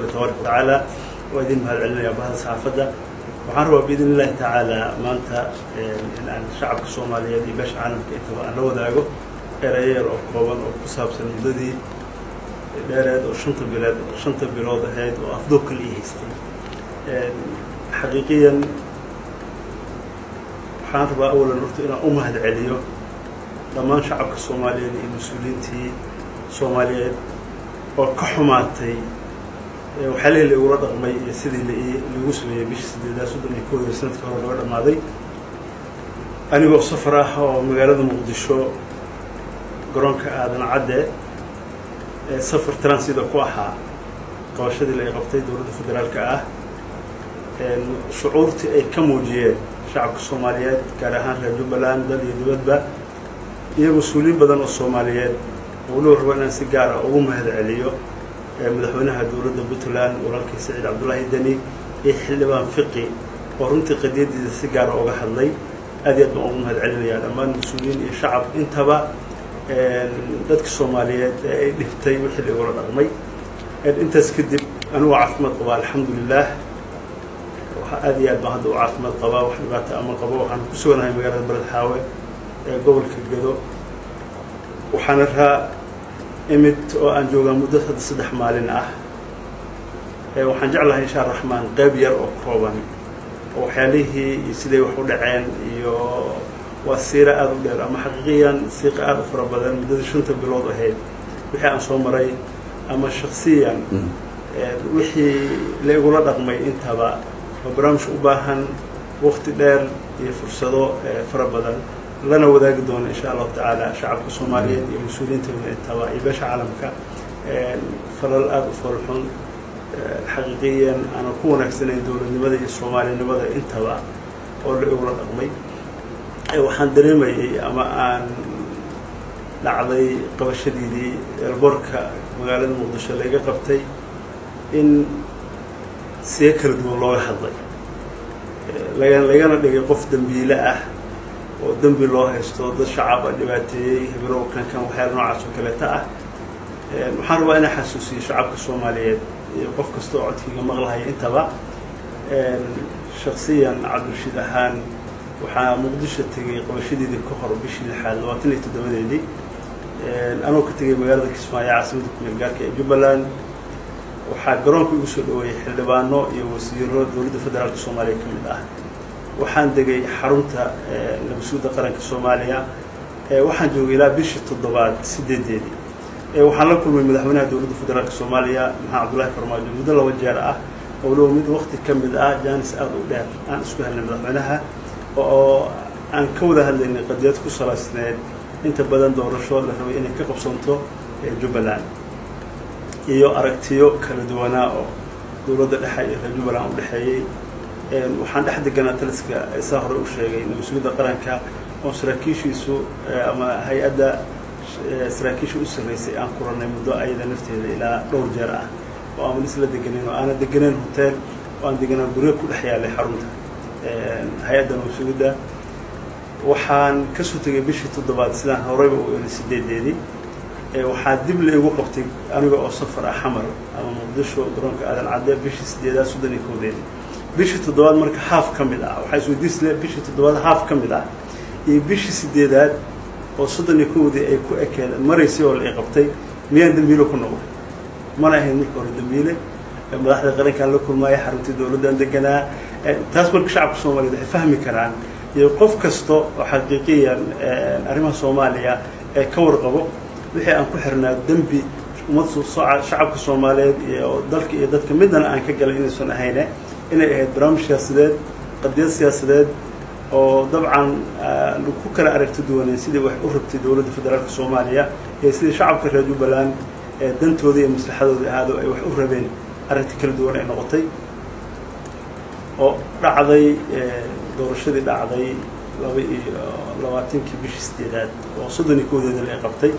kale tabaaraka watacaala waa idin mahad celinayaa bahda saxaafadda waxaan rabaa biidn illahi tacaala maanta in aan shacabka soomaaliyeed iyo beesha caalamka intaba aan la wadaago erayeer oo kooban oo ku saabsan muddadii dheereed oo shanta bileed shanta bilood ahayd oo afdoog kale ii haystay xaqiiqiyan waxaan rabaa awalan horta inaan u mahad celiyo dhammaan shacabka soomaaliyeed iyo mas-uuliyiintii soomaaliyeed oo ka xumaatay waxyaalihii la igula dhaqmay iyo sidii laigu sameeyey bishii sideedaad soddon iyo kooda sanadkii hore laga dhammaaday anigoo safar ah oo magaalada muqdisho garoonka aadan cadde safar transida ku ahaa qabashadii la qabtay dowladda federaalka ah shucuurtii ay ka muujiyeen shacabka soomaaliyeed gaar ahaan reer jubbaland dal iyo dibadba iyo mas-uuliyiin badan oo soomaaliyeed waliba raba inaan si gaara ugu mahad celiyo madaxweynaha dowladda puntland walaalkii saciid cabdullaahi deni iyo xildhibaan fiqi oo runtii qadiyadiisa si gaara uga hadlay aad iyo aad baan ugu mahad celinayaa dhammaan mas-uuliyiin iyo shacab intaba dadka soomaaliyeed ee ay dhibtay wixii laigula dhaqmay intaas kadib anigoo caafimaad qabaa alxamdulilah aad iyo aad baan hadda u caafimaad qabaa wax dhibaata ama qabo waxaan ku suganahay magaalada baled xaawe ee gobolka gedo waxaana raa imid oo aan joogaa muddo hadda saddex maalin ah waxaan jeclahay insha raxmaan qeyb yar oo kooban oo waxyaalihii iyo siday wax u dhaceen iyo waa siira aada u dheer ama xaqiiqiyan siiqa aada u fara badan muddadii shanta bilood ahayd wixii aan soo maray ama shaksiyan wixii la igula dhaqmay intaba oo barnaamijka u baahan wakti dheer iyo fursado fara badan lana wadaagi doono insha allahu tacaala shacabka soomaaliyeed iyo mas-uuliyiintooda intaba iyo beesha caalamka falal aada u farxun xaqiiqiyan aanan ku wanaagsanayn dowladnimada iyo soomaalinimada intaba oo la igula dhaqmay waxaan dareemayay ama aan dhacday qabashadiidii elborka magaalada muqdisho laga qabtay in siga kala duwan looga hadlay laga lagana dhigay qof dembiile ah oo dembi loo haysto dad shacab a dhibaateeyey hibirow kankan waxyaala noocaas oo kaleeta ah waxaan rabaa inaan xasuusiyo shacabka soomaaliyeed iyo qof kasta oo codkiiga maqlahaya intaba shaksiyan cabdirashiid ahaan waxaa muqdisho tegay qabashadeedii ka hor bishii lixaad labaatan iyo toddobadeedii anoo ka tegay magaalada kismaayo caasimada kumeel gaarka ee jubbaland waxaa garoonka igu soo dhaweeyey xildhibaano iyo wasiiro dowladda federaalka soomaaliya ka mid ah waxaan degay xarunta nabasuudda qaranka soomaaliya waxaan joogay ilaa bishii toddobaad sideedeedii waxaan la kulmay madaxweynaha dowladda federaalka soomaaliya maxamed cabdullaahi farmaajo muddo laba jeer ah owlow mid wakti ka mid ah jaanis aada u dheer aan isku helnay madaxweynaha oo aan ka wada hadlaynay qadiyad ku salaysneed inta badan doorasho la rabay inay ka qabsanto jubbaland iyo aragtiyo kala duwanaa oo dowladda dhexe iyo reer jubbaland u dhexeeyey waxaan dhex deganaa taliska saa hore u sheegay mas-uuliyadda qaranka oo saraakiishiisu ama hay-adda saraakiisha u sarreysay aan kuranay muddo ayada nafteeda ilaa dhowr jeer ah oo aan isla deganeyn oo aanan deganeyn hotel oo aan deganaa guryo ku dhex yaalay xarunta hay-adda mas-uuliyadda waxaan kasoo tegay bishii toddobaad sidaan horeyba u eli sideedeedii waxaa dib la igu qabtay aniga oo safar ah xamar ama muqdisho garoonka aadan cadde bishii sideedaad soddon iyo koodeedii bishii toddobaad marka haaf ka mid ah waxaa isweydiisle bishii toddobaad haaf ka mid ah iyo bishii sideedaad oo soddon iyo kowdii ay ku ekeed maraysay oo la i qabtay miyaan dembiile ku noqday mana ahayn marka hore dembiile madaxda qarankaan la kulmaaya xaruntii dowladdan deganaa taas marka shacabka soomaaliyeed waxay fahmi karaan iyo qof kasta oo xaqiiqiyan arrimaha soomaaliya ee ka warqabo wixii aan ku xirnaa dembi ummad shacabka soomaaliyeed iyo dalka iyo dadka midana aan ka galay inaysan ahayne inay ahayd barnaamij siyaasadeed qadiyad siyaasadeed oo dabcan ku kala aragti duwaneen sidii wax u rabtay dowladda federaalka soomaaliya iyo sidii shacabka reer jubbaland ee dantooda iyo maslaxadooda ahaado ay wax u rabeen aragti kala duwan ay noqotay oo dhacday doorashadii dhacday laba iyo labaatankii bishii sideedaad oo soddon iyo koodeeda la qabtay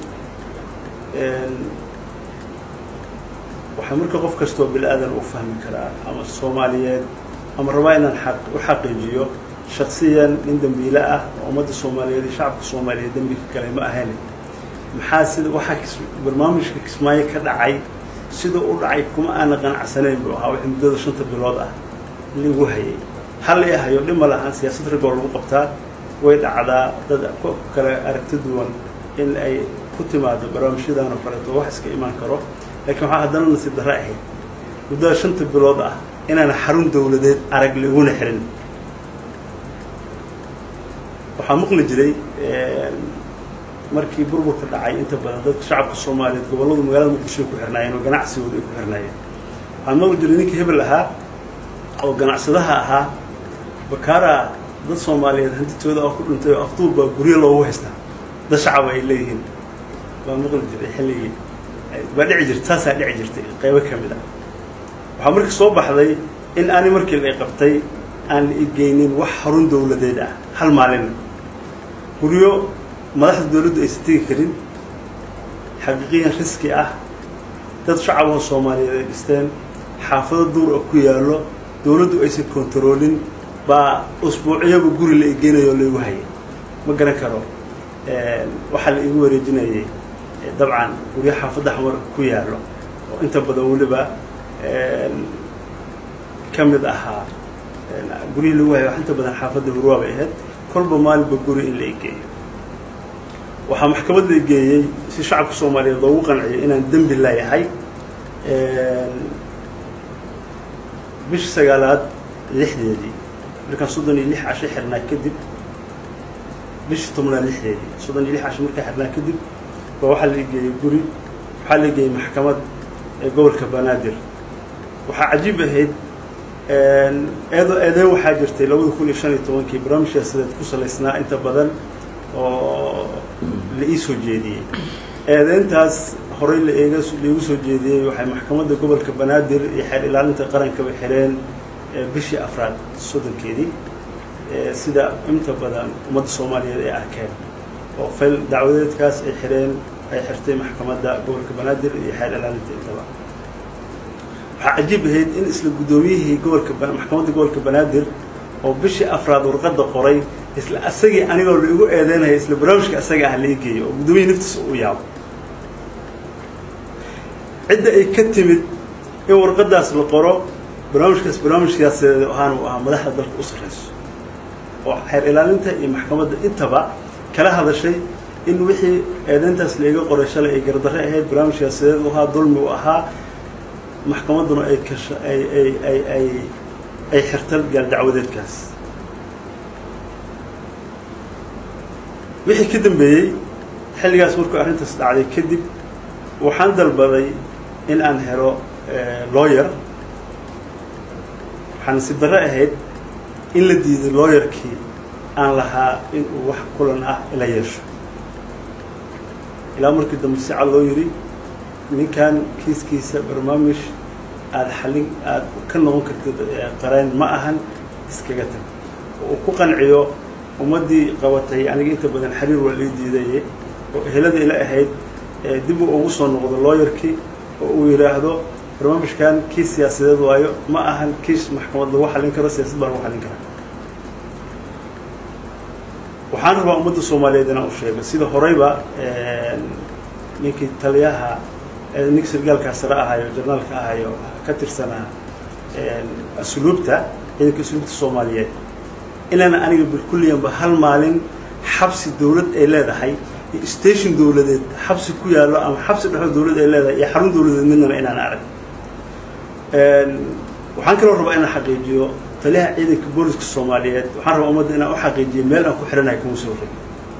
waxaa marka qof kastoo bini aadan u fahmi karaa ama soomaaliyeed ama rabaa inaan aq u xaqiijiyo shaksiyan nin dembiile ah oo ummadda soomaaliyeed iyo shacabka soomaaliyeed dembi ka galay ma ahayn maxaa sida waxaa barnaamijka kismaayo ka dhacay sida u dhacay kuma aana qanacsanayn buu ahaa wixii muddada shanta bilood ah lagu hayay hal i hayo dhima lahaan siyaasad ragoo lagu qabtaa way dhacdaa dad ku kale aragti duwan in ay ku timaado barnaamijyadan oo kaleeto wax iska imaan karo laakiin waxaa haddana nasiib darre ahayd muddada shanta bilood ah inaana xarun dawladeed arag laguna xirin waxaa maqli jiray markii burburka dhacay inta badan dadka shacabka soomaaliyeed gobolladu magaalada muqdishoy ku xirnaayeen oo ganacsigooda ay ku xirnaayeen waxaa maqli jiray ninkii hebel ahaa oo ganacsadaha ahaa bakaara dad soomaaliyeed hantitooda oo ku dhintay oo afduul baa guryo loogu haystaa dad shacaba ay leeyihiin baa maqli jiray xilligii baa dhici jirta saasaa dhici jirtay qaybo ka mid ah waxaa marka soo baxday in aani markii la qabtay aan la igeynin wax xarun dawladeed ah hal maalina guryo madaxda dawladdu aysan tegi karin xaqiiqiyan riski ah dad shacaboo soomaaliyeed ay dhisteen xaafado duur oo ku yaallo dawladdu aysan kontaroolin baa usbuucyaba guri la igeynayo o laigu hayay ma garan karo waxaa la igu wareejinayay dabcan guryo xaafadda xamar ku yaallo oo inta badan weliba ka mid ahaa guryihii lagu hayo wax inta badan xaafadda hurwaa bay ahayd kolba maalinba guri in la igeeyo waxaa maxkamad la igeeyey si shacabka soomaaliyeed loogu qanciyo inaan dembi leeyahay bishii sagaalaad lixdeedii markaan soddon iyo lix casho xirnaa kadib bishii tobnaad lixdeedii soddon iyo lix casho markaan xirnaa kadib baa waxaa la igeeyey guri waxaa la igeeyey maxkamad ee gobolka banaadir waxaa cajiib ahayd eedo eedeyn waxaa jirtay labada kun iyo shan iyo tobankii barnaamij siyaasadeed ku salaysnaa inta badan oo la ii soo jeediyey eedeyntaas horey la eega laigu soo jeediyey waxay maxkamadda gobolka banaadir iyo xeer ilaalinta qarankaba xireen bishii afraad soddonkeedii sida inta badan ummadda soomaaliyeed ay arkeen oo fayl dacwadeedkaas ay xireen ay xirtay maxkamadda gobolka banaadir iyo xeer ilaalinta intaba waxaa cajiib ahayd in isla guddoomiyihii gobolka maxkamadda gobolka banaadir oo bishii afraad warqadda qoray isla asagii anigoo la igu eedeynaya isla barnaamijka asaga ah lai geeyo oo guddoomiyihii naftiisa u yaabo cidda ay ka timid in warqaddaas la qoro barnaamijkaas barnaamij siyaasadeed ahaan uu ahaa madaxda dalka u sarreyso oo xeer ilaalinta iyo maxkamadda intaba kala hadashay in wixii eedeyntaas laiga qoray shalay ay gardarre ahayd barnaamij siyaasadeed u ahaa dulmi u ahaa maxkamadduna ay kasha ay ay ay ay ay xirta gaal dacwadeedkaas wixii ka dambeeyey xilligaas markuu arrintaas dhacday kadib waxaan dalbaday in aan helo lawyer waxaa nasiib darre ahayd in la diiday lawyerkii aan lahaa in uu wax kulan ah ila yeesho ilaa markii dambe si cad loo yidhi ninkan kiiskiisa barnaamij aada xallin aada ka noqon kartid qareen ma ahan iskaga tag oo uu ku qanciyo ummaddii qabatay aniga inta badan xiriir waa lii diidaye oo ehelada ila ahayd dib uu ugu soo noqdo lawyerkii oo uu yidhaahdo barnaamijkan kiis siyaasadeed waayo ma ahan kiis maxkamad lagu xallin karo siyaasad baa lagu xallin karaa waxaan rabaa ummadda soomaaliyeed inaan u sheego sida horeyba ninkii taliyaha ninka sargaalkaa sare ahayo jarnaalka ahayo ka tirsanaa asluubta ciidanka asluubta soomaaliyeed inaana aniga bilkulliyanba hal maalin xabsi dawlad ay leedahay iyo station dawladeed xabsi ku yaallo ama xabsi dhexdo dawlad ay leedahay iyo xarun dawladeed midnaba inaan arag waxaan kaloo rabaa inaan xaqiijiyo taliyaha ciidanka booliska soomaaliyeed waxaan rabaa ummadda inaan u xaqiijiyo meel aan ku xidhanahay kuma soo rogin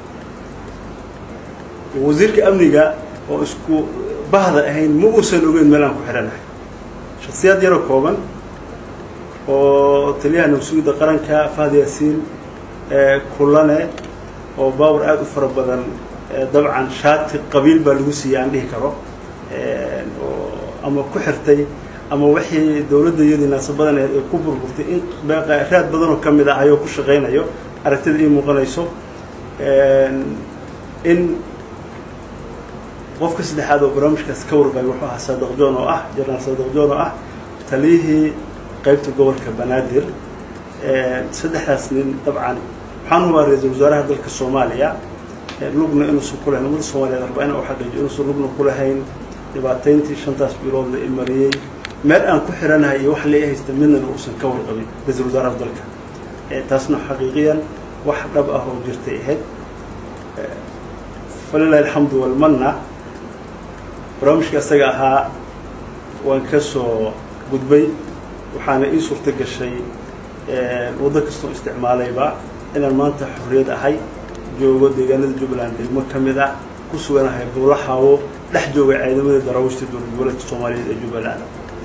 wasiirka amniga oo isku bahda ahayn ma uusan ogeyn meel aan ku xidhanahay shaksiyaad yaroo kooban oo taliyaha nabsugidda qaranka fahd yaasiin kulane oo baawar aada u fara badan dabcan shaati qabiil baa lagu siiyey aan dhihi karo oo ama ku xirtay ama wixii dawladda iyadii naasabadan aheed ay ku burburtay in raad badanoo ka mid ah ayoo ku shaqaynayo aragtida ii muuqanayso in qofka saddexaad oo barnaamijkaas ka warqabay wuxuu ahaa saadaq joon oo ah jenaraal saadaq joon oo ah taliyihii qaybta gobolka banaadir saddexdaas nin dabcan waxaan hubaa ra-iisul wasaaraha dalka soomaaliya lugna inuusan ku lahayn ummadda soomaliyeed rabaa inaan u xaqiijiyo inuusan lugna ku lahayn dhibaatayntii shantaas bilood la imariyey meel aan ku xiranahay iyo wax lai haysta midnana uusan ka warqabin ra-iisul wasaaraha dalka taasna xaqiiqiyan wax dhab ah oo jirtay ahayd falilahi alxamdu walmanna barnaamijka isaga ahaa waan ka soo gudbay waxaana ii suurto gashay waddo kastoo isticmaalayba inaan maanta xorriyad ahay joogo deegaanada jubbaland degmo ka mid ah ku suganahay buulaxaawo dhex jooga ciidamada daraawiishta dowlad goboleedka soomaaliyeed ee jubbaland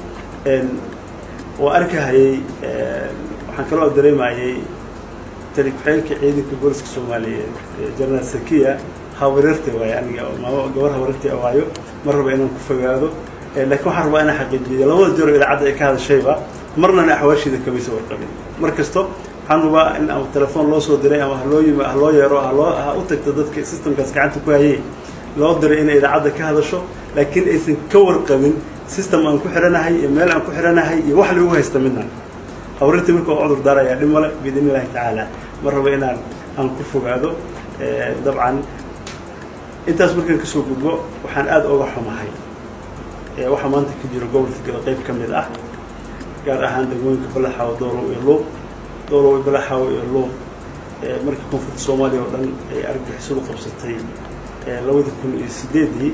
oo arkahayey waxaan kaloo dareemayay tali ku-xigeenka ciidanka booliska soomaaliyeed jenaraal sakiya habareerta waayo aniga maamo gabar habareerta waayo mar raba inaan ku fogaado laakiin waxaan rabaa inaan xaqiijiyo labada jero idaacadda ay ka hadashayba marnana axwaashiida kamaysa warqabin mar kasto waxaan rabaa in ama telefoon loo soo diray ama haloo yimi haloo yeero haloo ha u tagto dadka systemkaas gacanta ku hayay loo diray inay idaacadda ka hadasho laakiin aysan ka warqabin system aan ku xiranahay iyo meel aan ku xiranahay iyo wax lagu haysta midna habareerta marka waa cudur daarayaa dhib male biidn illahi tacaala mar raba inaan aan ku fogaado dabcan intaas markaan kasoo gudbo waxaan aada oga xumahay waxaa maanta ka jiro gobolka gada qayb ka mid ah gaar ahaan degmooyinka balaxaawo doolow iyo luuq doolow iyo balaxaawo iyo luuq markii koonfurta soomaaliya oo dhan ay argagixisadu qabsatay labada kun iyo sideedii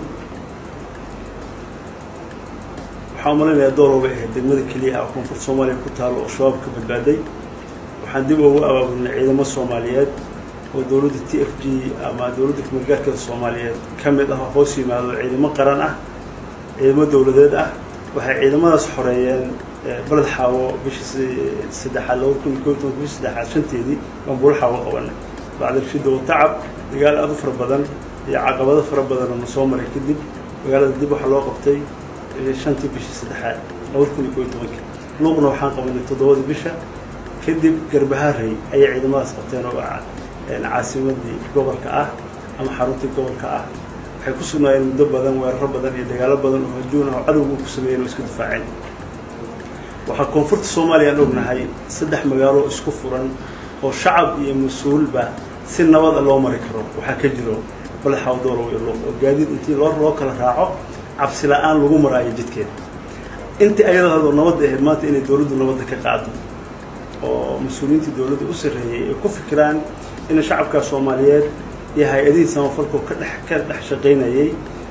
waxaan umalaynayaa doolow bay ahayd degmada keliya ah oo koonfurta soomaaliya ku taalo oo shabaab ka badbaaday waxaan dib ugu abaabulnay ciidamo soomaaliyeed oo dowladda t f g ama dowladda kumeelgaarkeeda soomaaliyeed ka mid ah oo hoos yimaado ciidamo qaran ah ciidamo dowladeed ah waxay ciidamadaas xoreeyeen baled xaawo bishii saddexaad labada kun iyo kob tobanka bishii saddexaad shanteedii baan buula xaawo qabanay bacda rashida watacab dagaal aad u fara badan iyo caqabado fara badan oo na soo maray kadib magaalada dib waxaa loo qabtay shantii bishii saddexaad labada kun iyo kob iyo tobanka luuqna waxaan qabanay toddobadii bisha kadib garbahaarey ayay ciidamadaas qabteen oo caasimadii gobolka ah ama xaruntii gobolka ah waxay ku sugnaayeen muddo badan weeraro badan iyo dagaalo badan oo hajuun ah oo cadowgu ku sameeyeen oo iska difaaceen waxaa koonfurta soomaaliya aan ognahay saddex magaalo isku furan oo shacab iyo mas-uulba si nabada loo mari karo waxaa ka jiro balaxaw doolow iyo luuq oo gaadiid intii loo loo kala raaco cabsi la-aan lagu maraayo jidkeeda intii ayadoo nabadda ahayd maanta inay dowladdu nabadda ka qaado oo mas-uuliyiintii dowladda u sarreeyey ay ku fikiraan in shacabka soomaaliyeed iyo hay-adihii samafalkoo ka dhex ka dhex shaqaynayay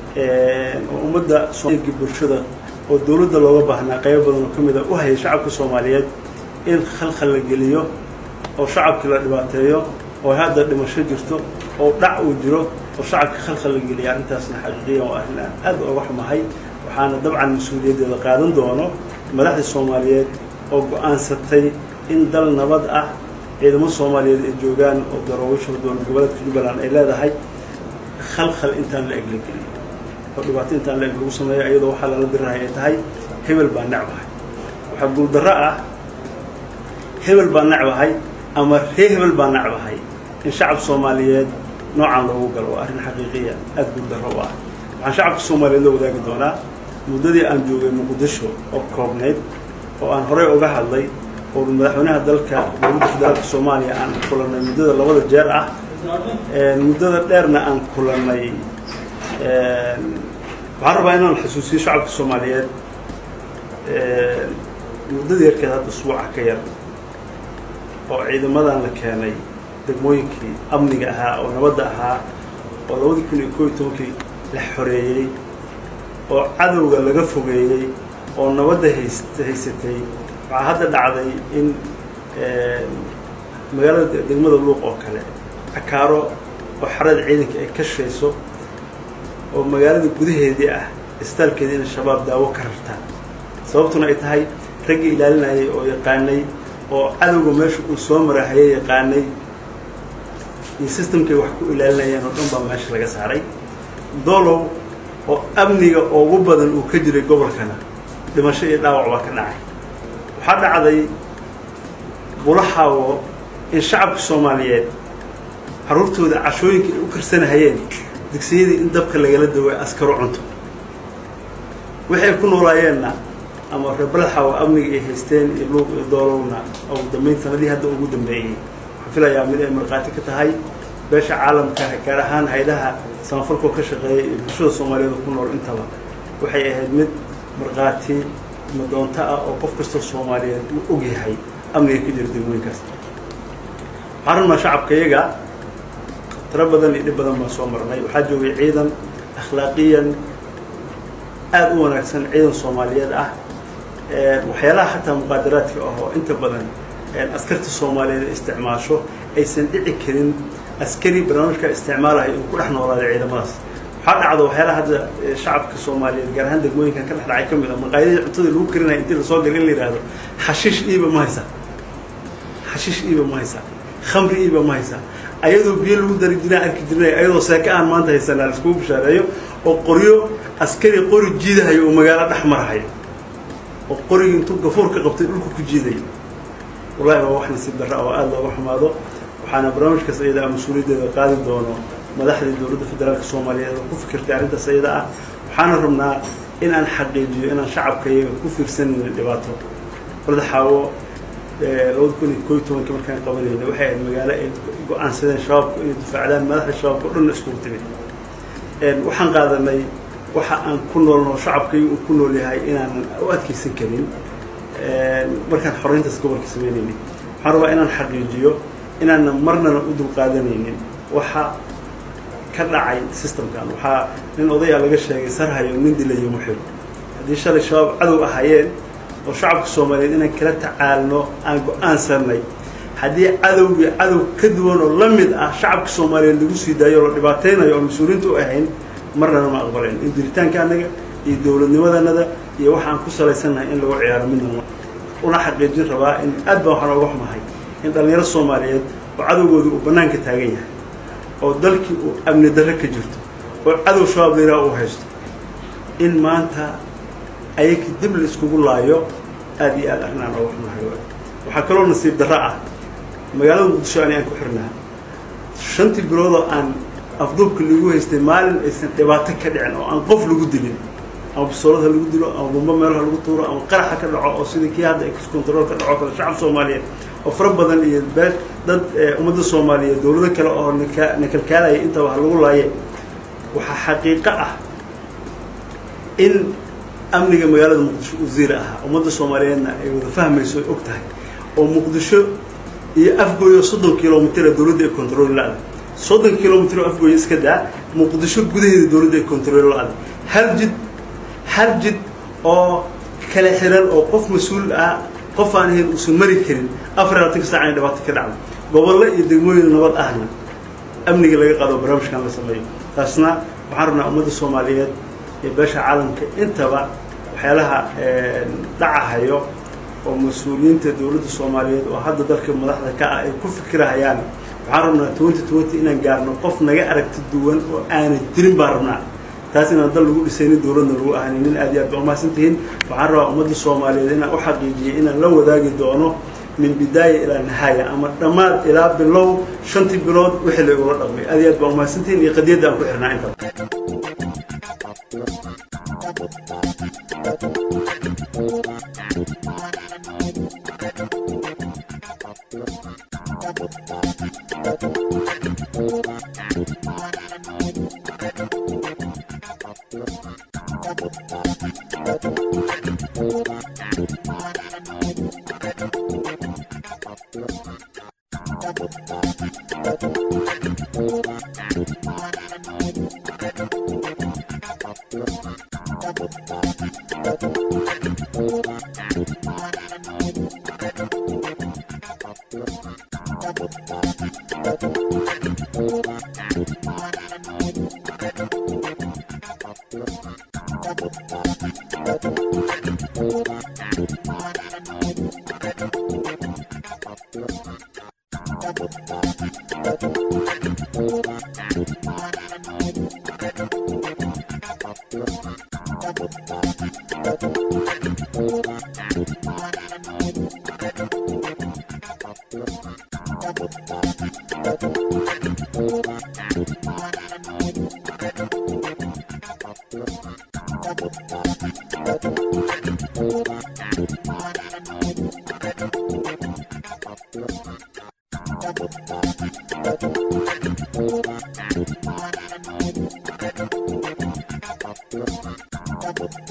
oo ummadda bulshada oo dowladda looga baahnaa qaybo badan oo ka mid a u hayay shacabka soomaaliyeed in khalkhal la geliyo oo shacabkii la dhibaateeyo oo hadda dhimasho jirto oo dhac uu jiro oo shacabka khalkhal la geliya arrintaasna xaqiiqiyan waa arrin aan aad uga xumahay waxaana dabcan mas-uuliyaddeeda qaadan doono madaxda soomaaliyeed oo go-aansatay in dal nabad ah ciidamo soomaaliyeed ay joogaan oo daraawiisha dowlad goboleedka jubbaland ay leedahay khalkhal intaan la eg la geliyo oo dhibaato intaan la eg lagu sameeyo iyadoo waxaa lala dirirahay ay tahay hebel baa necbahay waxaa guuldarro ah hebel baa necbahay ama ree hebel baa necbahay in shacab soomaaliyeed noocan loogu galo waa arrin xaqiiqiya aada guuldarro u ah waxaan shacabka soomaaliyeed la wadaagi doonaa muddadii aan joogay muqdisho oo koobnayd oo aan horey uga hadlay oo madaxweynaha dalka dowladda federaalka soomaaliya aan kulannay muddada labada jeer ah muddada dheerna aan kulannay waxaan rabaa inaan xusuusiyo shacabka soomaaliyeed muddada yarkeed hadda usbuuca ka yar oo ciidamadan la keenay degmooyinkii amniga ahaa oo nabadda ahaa oo labadii kun iyo koob iyo tobankii la xoreeyey oo cadowga laga fogeeyey oo nabadda hays haysatay waxaa hadda dhacday in magaalada degmada luuq oo kale cakaaro oo xarada ciidanka ay ka shayso oo magaalada gudaheedii ah istaalkeedii inay shabaab daawo ka rartaan sababtuna ay tahay raggii ilaalinayay oo yaqaanay oo cadowga meesha uu soo marahayay yaqaanay iyo systemkay wax ku ilaalinayeen oo dhan baa meesha laga saaray doolow oo amniga ugu badan uu ka jiray gobolkana dhimasho iyo dhaawac baa ka dhacay waxaa dhacday bulaxaawo in shacabka soomaaliyeed caruurtooda cashooyinka ay u karsanahayeen digsiyadii in dabka lagala daway askaro cunto waxay ku noolaayeenna ama reer balaxaawo amniga ay haysteen iyo luuq iyo doolowna ugu dambeyn sanadihii hadda ugu dambeeyey waxaan filayaa mid ay markhaati ka tahay beesha caalamka gaar ahaan haydaha samafalkoo ka shaqeeya iyo bulshada soomaaliyeed oo ku nool intaba waxay ahayd mid markhaati madoonto ah oo qof kastoo soomaaliyeed uu og yahay amniga ka jira degmooyinkaas waxaan rabnaa shacabka iyaga tiro badan iyo dhib badan baan soo marnay waxaa joogay ciidan akhlaaqiyan aada u wanaagsan ciidan soomaaliyeed ah waxyaalaha xataa muqaadaraadka ah oo inta badan askarta soomaaliyeed isticmaasho aysan dhici karin askari barnaamijka isticmaalayo inuu ku dhex noolaado ciidamadaas waxaa dhacdo waxyaalaha hadda shacabka soomaaliyeed gaar ahaan degmooyinkan ka dhex dhacay ka mid a maqaayadii cuntada lagu karinaya intii lasoo gal in la yidhaahdo xashiish iiba ma haysa xashiish iiba ma haysa khamri iiba ma haysa ayadoo biyo lagu dari jiraan arki jirnay ayadoo seeka aan maanta haysanaa laiskugu bishaareeyo oo qoryo askari qori jiidahayo oo magaalo dhex marahayo oo qorigii intuu gafuur ka qabtay dhulka ku jiidayo wallahi waa wax nasiib darra oo aada looga xumaado waxaana barnaamijkaas iyada ah mas-uuliyaddeeda qaadi doono madaxdii dowladda federaalka soomaaliyeed oo ku fikirtay arrintaas iyada ah waxaana rabnaa in aan xaqiijiyo inaan shacabka iyaga ku fiirsanayna dhibaato balda xaawo labada kun iyo koo iyo tobanka markaan qabanayna waxay ahayd magaalo ay go-aansadeen shabaabku inay difaacdaan madaxda shabaabka o dhan iskugu timid waxaan qaadanay waxa aan ku noolno shacabkayga uu ku nool yahay inaanan u adkeysan karin markaan xoreyntaas gobolka sameynaynin waxaan rabaa inaan xaqiijiyo inaanan marnana u dulqaadanaynin waxa ka dhacay systemkan waxaa nin odayaa laga sheegay sarhayo nin dilayo muxib haddii shalay shabaab cadow ahaayeen oo shacabka soomaaliyeed inaan kala tacaalno aan go-aansanay haddii cadowgii cadow ka duwan oo la mid ah shacabka soomaaliyeed lagu sii daayo oo la dhibaateynayo oo mas-uuliyiinta u ahayn marnana ma aqbalayn in jiritaanka annaga iyo dowladnimadanada iyo waxa aan ku salaysannahay in lagu ciyaaro midna una xaqiijin rabaa in aad baan waxaan oga xumahay in dhallinyaro soomaaliyeed oo cadowgooda uu bannaanka taagan yahay oo dalkii uu amni darre ka jirto oo cadow shabaab layraa uu haysto in maanta ayaka dib la iskugu laayo aada iyo aad arrin aan oga xumahay waxaa kaloo nasiib darro ah magaalada muqdisho ani aan ku xirnaa shantii biloodoo aan afduubka lagu haystay maalin aysan dhibaato ka dhicin oo aan qof lagu dilin ama bisoolada lagu dilo ama bumbo meelaha lagu tuuro ama qaraxa ka dhaco oo sidii kii hadda excontrol ka dhaco kale shacab soomaaliyeed oo fara badan iyo bee dad ummadda soomaaliyeed dowlado kale oo naka nakalkaalaya intaba ha lagu laaye waxaa xaqiiqo ah in amniga magaalada muqdisho uu ziira ahaa ummadda soomaaliyeedna ay wada fahmayso ay og tahay oo muqdisho iyo afgooyo soddon kilomitr ee dowladda ay control la-da soddon kilomitr oo afgooyo iska daa muqdisho gudaheeda dowladda ay control la-da hal jid hal jid oo kala xiran oo qof mas-uul ah qof aan ahayn uusan mari karin afar labaatanka saac inay dhibaato ka dhacdo gobollo iyo degmooyin nabad ahna amniga laga qaado barnaamijkan la sameeyo taasna waxaan rabnaa ummadda soomaaliyeed iyo beesha caalamka intaba waxyaalaha dhacahayo oo mas-uuliyiinta dowladda soomaaliyeed oo hadda dalka madaxda ka ah ay ku fikirahayaan waxaan rabnaa twenty twenty inaan gaarno qof naga aragti duwan oo aanay jirin baan rabnaa taas inaan dal lagu dhisaynin dowladna lagu ahaynin aad iyo aad ba umahadsan tihiin waxaan rabaa ummadda soomaaliyeed inaan u xaqiijiyay inaan la wadaagi doono min bidaaya ilaa nihaaya ama dhammaad ilaa bilow shantii bilood wixii la igula dhaqmay aad iyo aad baa umahadsan tihiin iyo qadiyadda aan ku xirnaa intaba Thank you.